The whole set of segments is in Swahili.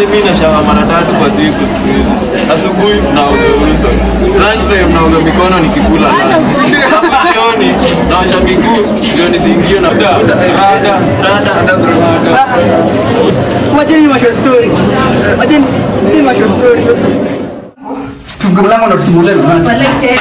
Manze mimi nashawa mara tatu kwa siku siku hizi. Asubuhi naoga uso. Lunch time naoga mikono nikikula lunch. Hapo jioni naosha miguu ndio nisiingie na rada rada rada. Wacheni masho story. Wacheni wacheni masho story. Funga mlango na tusumbulie na nani? Walete.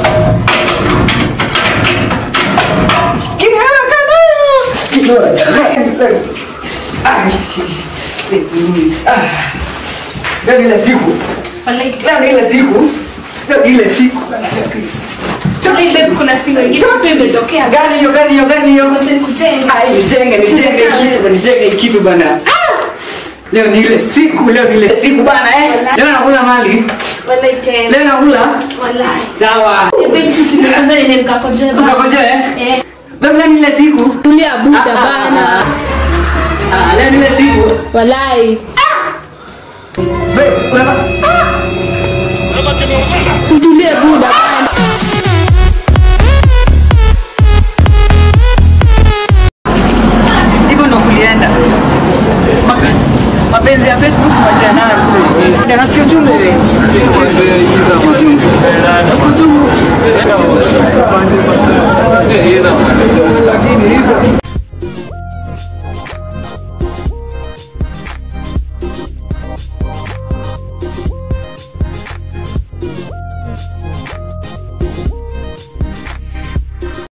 Kile kana. Kile. Ah. Ah. Leo ni ile siku. Walete. Leo ni ile siku. Leo ni ile siku. Walete, babe, kuna stingo ingine hapo imetokea. Gani hiyo gani hiyo gani hiyo? Wacha nikujenga. Ai, nijenge nijenge kitu nijenge kitu bana. Leo ni ile siku, leo ni ile siku bana eh. Leo nakula mali. Walete. Leo nakula. Walai. Sawa. Babe, sisi tunaanza nini nikakojoe baba. Ukakojoe eh? Eh. Leo ni ile siku. Tulia buda Ah, ah, bana. Ah, leo ni ile siku. Walai. Wewe, unapa Tutulie buda bana. hivyo ndo kulienda. Mape- Mapenzi ya Facebook moja nayo. Ndio nasikia uchungu. Si uchungu. Rada. Rada.